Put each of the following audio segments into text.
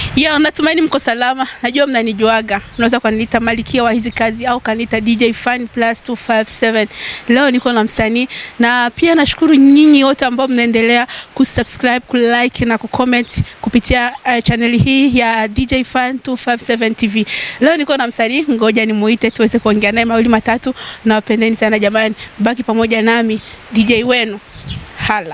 Ya, natumaini mko salama. Najua mnanijuaga, unaweza kuniita Malikia wa hizi kazi au kaniita DJ Fan plus 257. Leo niko na msanii na pia nashukuru nyinyi wote ambao mnaendelea kusubscribe, kulike na kucomment kupitia uh, chaneli hii ya DJ Fan 257 TV. Leo niko na msanii, ngoja nimuite tuweze kuongea naye mawili matatu. Nawapendeni sana jamani, baki pamoja nami DJ wenu Hala.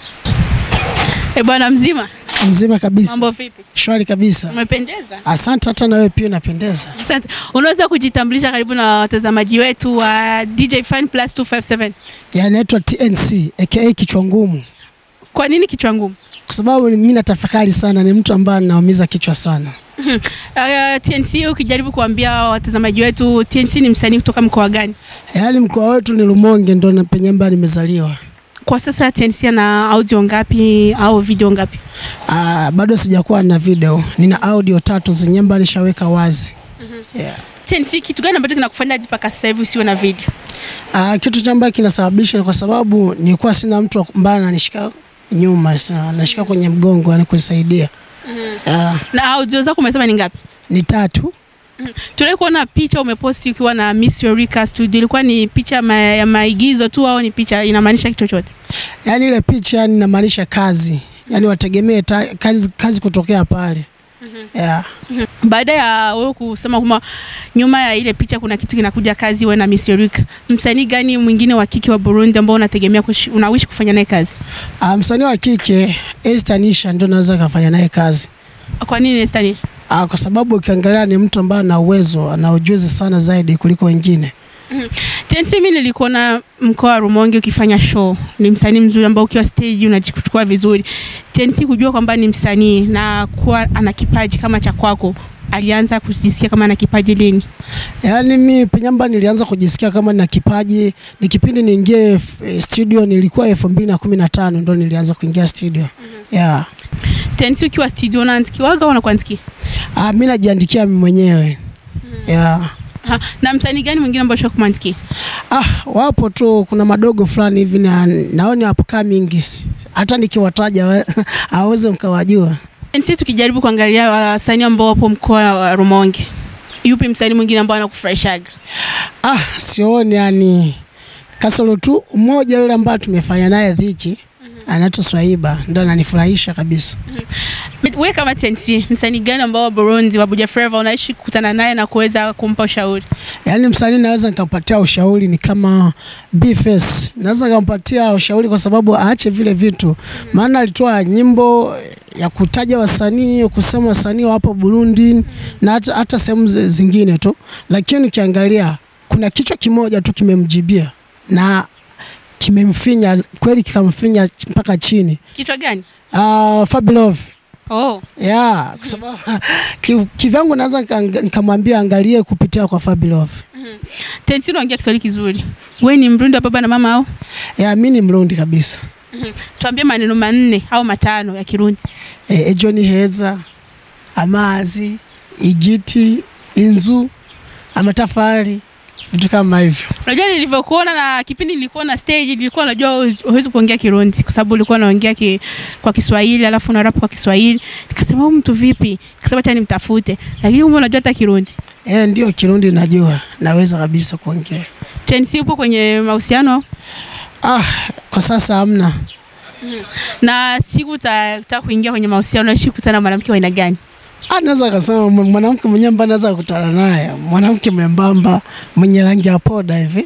Eh, bwana mzima, Mzima kabisa, mambo vipi? shwari kabisa. Umependeza. Asante, hata na wewe pia unapendeza. Asante. Unaweza kujitambulisha karibu na watazamaji wetu wa DJ Fan Plus 257. Ya naitwa TNC aka kichwa ngumu, Kwa nini kichwa ngumu? kwa sababu mimi natafakari sana, ni mtu ambaye anaumiza kichwa sana. Uh, TNC ukijaribu kuambia watazamaji wetu TNC ni msanii kutoka mkoa gani? Yaani mkoa wetu ni Rumonge, ndo na penye ambaye nimezaliwa. Kwa sasa TNC ana audio ngapi au video ngapi? Ah, bado sijakuwa na video, nina audio tatu zenye ambayo nishaweka wazi. Yeah. TNC, kitu gani ambacho kinakufanya hadi mpaka sasa hivi usiwe na video? Ah, kitu cha ambacho kinasababisha ni kwa sababu nilikuwa sina mtu ambaye ananishika nyuma, sana, anashika kwenye mgongo, yani kunisaidia. Ah, Na audio zako umesema ni ngapi? ni tatu. Tuliwahi kuona picha umeposti ukiwa na Miss Eureka Studio. Ilikuwa ni picha ma, ya maigizo tu au ni picha inamaanisha kitu chochote? Yaani ile picha yani inamaanisha kazi, yaani wategemee ta- kazi, kazi kutokea pale. Yeah. Baada ya wewe kusema kwamba nyuma ya ile picha kuna kitu kinakuja kazi, wewe na Miss Eureka, msanii gani mwingine wa kike wa Burundi ambao unategemea kush- unawishi kufanya naye kazi? Ah, msanii wa kike Esther Nisha ndio naweza kafanya naye kazi. Kwa nini Esther? Ah, kwa sababu ukiangalia ni mtu ambaye ana uwezo, ana ujuzi sana zaidi kuliko wengine. TNC, mimi nilikuona mkoa wa Rumonge ukifanya show. Ni msanii mzuri ambao ukiwa stage unajichukua vizuri. TNC kujua kwamba ni msanii na kuwa ana kipaji kama cha kwako, alianza kujisikia kama ana kipaji lini? Yaani mi penyamba nilianza kujisikia kama nina kipaji, ni kipindi niingie f- eh, studio nilikuwa elfu mbili na kumi na tano ndo nilianza kuingia studio. Yeah. TNC, ukiwa studio unaandikiwaga au unakuandikia? Ah, mi najiandikia mimi mwenyewe. Yeah. Ha, na msanii gani mwingine ambao ushawahi kumwandikia? Ah, wapo tu, kuna madogo fulani hivi na naoni upcoming, s- hata nikiwataja we- hawezi mkawajua. TNC, tukijaribu kuangalia wasanii ambao wapo mkoa wa Rumonge, yupi msanii mwingine ambao anakufurahishaga? Ah, sioni yani, kasoro tu mmoja yule ambaye tumefanya naye dhiki anaitwa Swaiba, ndo ananifurahisha kabisa. Wewe kama TNC, msanii gani ambao wa Burundi wa Buja Flava unaishi kukutana naye na kuweza kumpa ushauri? Yaani msanii naweza nikampatia ushauri ni kama Bface, naweza nikampatia ushauri kwa sababu aache vile vitu, maana alitoa nyimbo ya kutaja wasanii, kusema wasanii wa hapo Burundi na hata, hata sehemu zi- zingine tu, lakini ukiangalia kuna kichwa kimoja tu kimemjibia na kimemfinya kweli, kikamfinya ch- mpaka chini. Kichwa gani? Uh, Fabilove Oh, yeah, kwa sababu ki- kivyangu naweza nika- nikamwambia angalie kupitia kwa Fabilove. TNC unaongea Kiswahili kizuri. Wewe ni Mrundi wa baba na mama au? Yeah, mi ni Mrundi kabisa. Tuambie maneno manne au matano ya Kirundi. E, ejo ni heza, amazi, igiti, inzu, amatafari, vitu kama hivyo. Unajua nilivyokuona na kipindi nilikuwa na stage nilikuwa najua huwezi kuongea Kirundi kwa sababu ulikuwa unaongea ki, kwa Kiswahili alafu una rap kwa Kiswahili. Nikasema huyu mtu vipi? Nikasema hata nimtafute. Lakini kumbe unajua hata Kirundi. E, ndio Kirundi najua, naweza kabisa kuongea. TNC upo kwenye mahusiano Ah, kwa sasa hamna. na siku utataka kuingia kwenye mahusiano unaishi kukutana na mwanamke wa aina gani? Ah, naweza kasema mw- mwanamke mwenyewe ambaye naweza kukutana naye, mwanamke mwembamba mwenye rangi ya poda hivi.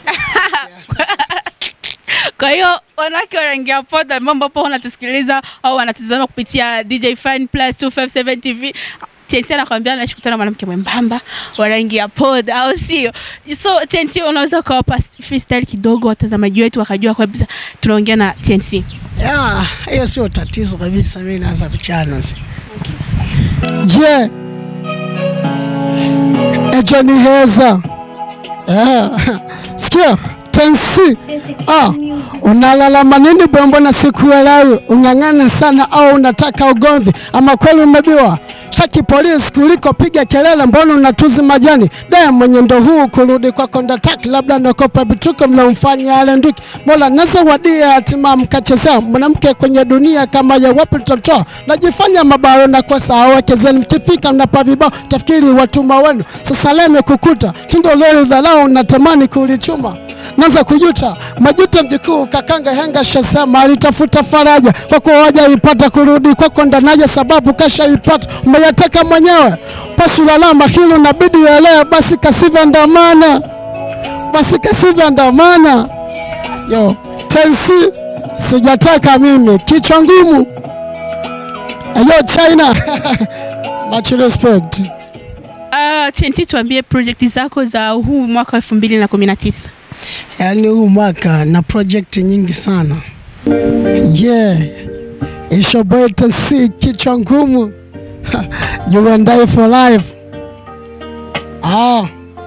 Kwa hiyo wanawake wa rangi ya poda ambao ambapo wanatusikiliza au wanatuzama kupitia DJ Fan Plus 257 TV TNC anakwambia anaishi kukutana na mwanamke mwembamba wa rangi ya poda au sio? So TNC unaweza ukawapa freestyle kidogo watazamaji wetu wakajua kabisa tunaongea na TNC. Yeah, hiyo sio tatizo kabisa, mimi naweza kuchana. si. Yeah. Ejo ni heza. Yeah. Sikia, tensi. Ah, unalalama nini bombo na siku ya leo? Ung'ang'ana sana au unataka ugomvi ama kweli umebiwa? sitaki polisi kuliko piga kelele, mbona unatuzi majani de mwenye ndo huu kurudi kwa kondataki, labda nakopa vituko mnaomfanya alenduki. Mola nasa wadia hatima mkachezea mwanamke kwenye dunia kama ya wapi tutatoa, najifanya mabaro na kwa saa wekezeni, mkifika mnapa vibao tafikiri watuma wenu. Sasa leo imekukuta tundo leo dharau, natamani kulichuma naanza kujuta majuto mjukuu kakanga henga shasema alitafuta faraja kwa kuwa wajaipata kurudi kwako ndanaja sababu kashaipata umeyataka mwenyewe pasu lalama hilo nabidi uelewe basi kasivya ndamana basi kasivya ndamana yo tensi sijataka mimi kichwa ngumu yo China much respect Uh, TNT tuambie project zako za huu mwaka wa 2019. yaani huu mwaka na project nyingi sana yeah ishobote si kichwa ngumu you and I for life ah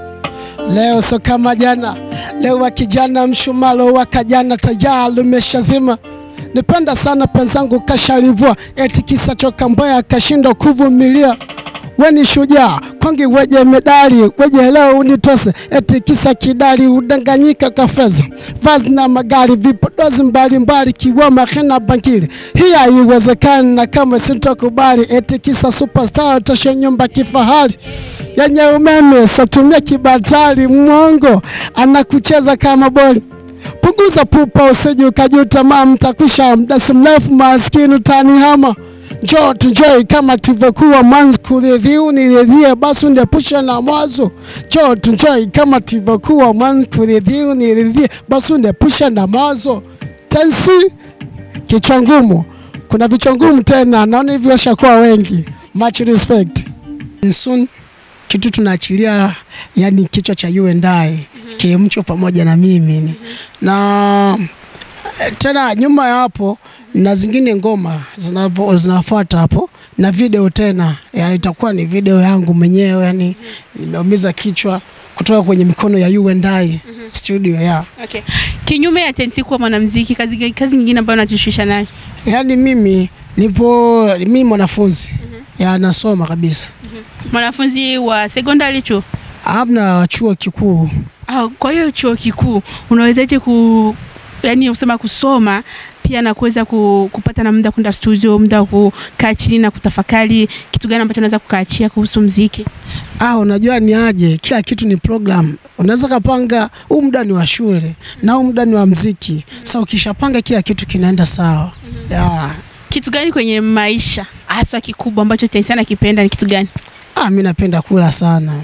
leo so kama jana leo wa kijana mshumalo wa kajana tayari umeshazima nipenda sana penzangu kashalivua eti kisa choka mbaya kashinda kuvumilia weni shujaa kwangi weje medali weje leo unitose eti kisa kidali udanganyika kafeza vazi na magari vipodozi mbalimbali kiwoma hena bangili hii haiwezekani na kama sitokubali eti kisa superstar toshe nyumba kifahari yenye umeme satumia kibatari mwongo anakucheza kama boli punguza pupa usije ukajuta maa mtakwisha muda si mrefu maskini utanihama njoo tujoi kama tulivyokuwa mwanzo kuridhiu niridhie basi uniepushe na mwazo njoo tujoi kama tulivyokuwa mwanzo kuridhiu niridhie basi uniepushe na mawazo tensi kichwa ngumu kuna vichwa ngumu tena naona hivi washakuwa wengi much respect soon kitu tunaachilia yani kichwa cha you and I kimcho pamoja na mimi ni. na eh, tena nyuma ya hapo na zingine ngoma zinapo- zinafuata hapo na video tena ya, itakuwa ni video yangu mwenyewe yani nimeumiza kichwa kutoka kwenye mikono ya you and I studio ya Okay. Kinyume ya TNT kuwa mwanamuziki, kazi kazi nyingine ambayo unajishughulisha nayo. yani mimi nipo mimi mwanafunzi ya nasoma kabisa Mwanafunzi wa secondary chuo. amna chuo kikuu Ah, kwa hiyo chuo kikuu unawezaje ku yani usema kusoma pia na kuweza ku, kupata na muda kwenda studio, muda wa kukaa chini na kutafakari kitu gani ambacho unaweza kukaachia kuhusu mziki. Ah, unajua ni aje, kila kitu ni program. Unaweza kapanga huu muda ni wa shule na huu muda ni wa mziki. Sasa ukishapanga kila kitu kinaenda sawa. Yeah. Kitu gani kwenye maisha haswa kikubwa ambacho TNT anakipenda ni kitu gani? Ah, mimi napenda kula sana.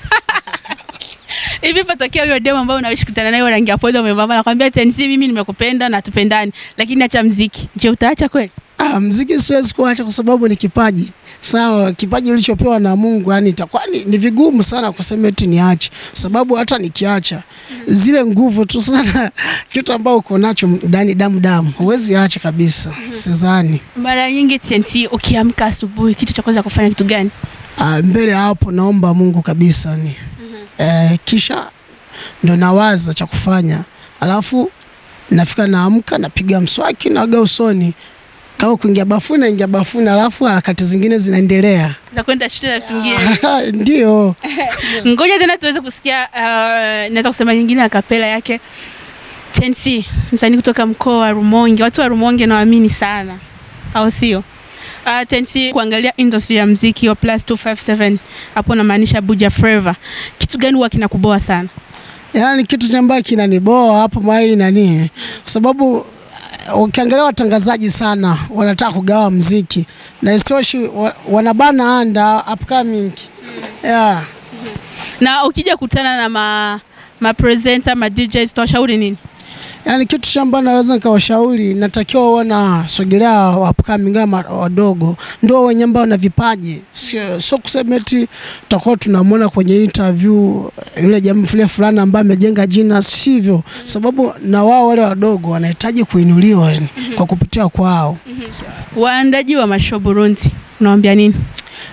Hivi patokea huyo demo ambao unaishi kutana naye wa rangi ya podo umevaa nakwambia TNT mimi nimekupenda na tupendani lakini acha mziki. Je, utaacha kweli? Ah, mziki siwezi kuacha kwa sababu ni kipaji. Sawa, kipaji ulichopewa na Mungu, yani itakuwa ni, ni vigumu sana kusema eti niache, sababu hata nikiacha zile nguvu tu sana kitu ambao uko nacho ndani damu damu, huwezi acha kabisa. Sidhani. Mara nyingi TNT ukiamka asubuhi kitu cha kwanza kufanya kitu gani? Ah, mbele ya hapo naomba Mungu kabisa ni eh, kisha ndo nawaza cha kufanya, alafu nafika naamka, napiga mswaki, naoga usoni, kama kuingia bafuni naingia bafuni, alafu harakati zingine zinaendelea. Za kwenda shule na vitu vingine. Ndio Ngoja tena tuweze kusikia uh, naweza kusema nyingine akapela yake TNC, msanii kutoka mkoa wa Rumonge. Watu wa Rumonge nawaamini sana, au sio? Uh, TNC kuangalia industry ya mziki wa plus 257 hapo namaanisha Buja Flava. Kitu gani huwa kinakuboa sana? yaani kitu cha ambayo kinaniboa hapo mai nani, kwa sababu uh, ukiangalia watangazaji sana wanataka kugawa mziki na istoshi wa- wanabana anda upcoming yeah. Na ukija kutana na ma ma presenter ma DJs tuwashauri nini? Yaani kitu cha ambacho naweza nikawashauri, natakiwa uwe na sogelea upcoming ama wadogo, ndio wenye ambao na vipaji, sio sio kusema eti tutakuwa tunamwona kwenye interview yule jamaa fulani fulani ambaye amejenga jina, sivyo? Sababu na wao wale wadogo wanahitaji kuinuliwa kwa kupitia kwao. Waandaji wa mashow Burundi, unawaambia nini?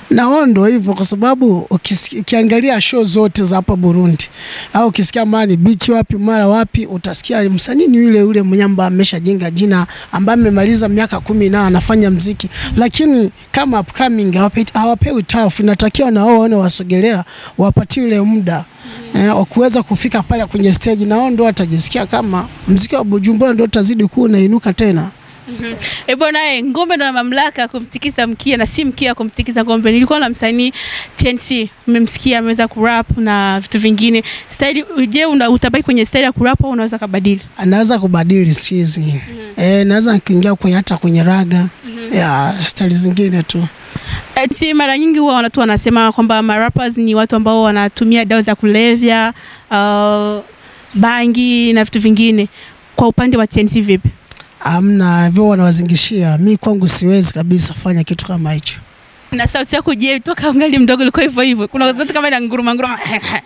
na wao ndo hivyo, kwa sababu ukisi- ukiangalia show zote za hapa Burundi au ukisikia mali bichi wapi mara wapi, utasikia msanii ni yule yule mnyamba ameshajenga jina, ambaye amemaliza miaka kumi na anafanya mziki, lakini kama upcoming hawape- hawapewi tafu. Inatakiwa na wao waone wasogelea, wapatie ile muda eh, wa kuweza kufika pale kwenye stage, na wao ndo watajisikia kama mziki wa Bujumbura ndo utazidi kuwa unainuka tena. E bwana, eh, ngombe ndo na mamlaka ya kumtikisa mkia na si mkia kumtikisa ngombe. Nilikuwa na msanii TNC, mmemsikia ameweza kurap na vitu vingine. Style, je, una- utabaki kwenye style ya kurap au unaweza kabadili? anaweza kubadili sizi mm eh, naweza kuingia kwenye hata kwenye raga ya stali zingine tu. Eti mara nyingi huwa watu wanasema kwamba marappers ni watu ambao wanatumia dawa za kulevya, uh, bangi na vitu vingine. Kwa upande wa TNC vipi? Amna hivyo wanawazingishia, mi kwangu siwezi kabisa fanya kitu kama hicho. Na sauti yako je, toka ungali mdogo ilikuwa hivyo hivyo? Kuna sauti kama ina nguruma nguruma.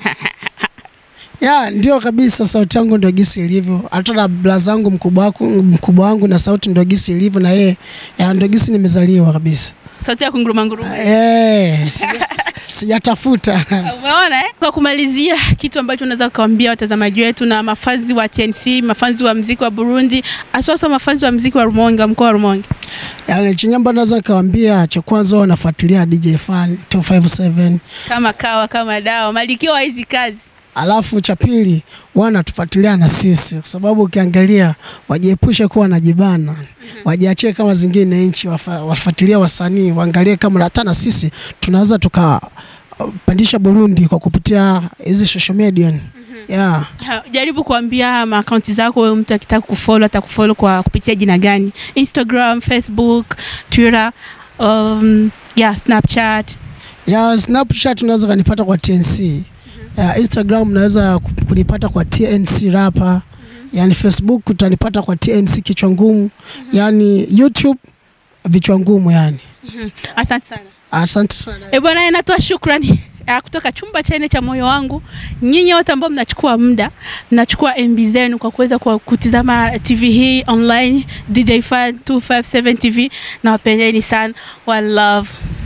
Ya ndio kabisa, sauti yangu ndio gisi ilivyo. Hata na bla zangu mkubwa wangu mkubwa wangu na sauti ndio gisi ilivyo, na yeye ya ndio gisi nimezaliwa kabisa. sauti ya kunguruma nguruma. Eh, sija- sijatafuta Umeona eh? Kwa kumalizia, kitu ambacho unaweza kuambia watazamaji wetu na mafanzi wa TNC, mafanzi wa mziki wa Burundi, aswasa mafanzi wa mziki wa Rumonge, wa mkoa wa Rumonge. yani, chenye ambacho naweza kawambia, cha kwanza wao wanafuatilia DJ Fan 257 Kama kawa kama dawa, malikio wa hizi kazi. Alafu cha pili wanatufuatilia na sisi, kwa sababu ukiangalia wajiepushe kuwa wanajibana, wajiachie kama zingine nchi, wafa- wafuatilie wasanii, waangalie kama hata na sisi tunaweza tukapandisha Burundi kwa kupitia hizi social media yeah. Ha, Jaribu kuambia maakaunti zako, wewe mtu akitaka kufollow atakufollow kwa kupitia jina gani? Instagram, Facebook, Twitter, um, yeah, Snapchat. ya Snapchat unaweza kanipata kwa TNC ya Instagram unaweza ku- kunipata kwa TNC Rapper yani Facebook utanipata kwa TNC kichwa ngumu yani YouTube vichwa ngumu yani Asante sana. asante sana E bwana, natoa shukrani ah, kutoka chumba cha nne cha moyo wangu, nyinyi wote ambao mnachukua muda mnachukua MB zenu kwa kuweza kwa kutizama TV hii online DJ Fan 257 TV, nawapendeni sana, one love.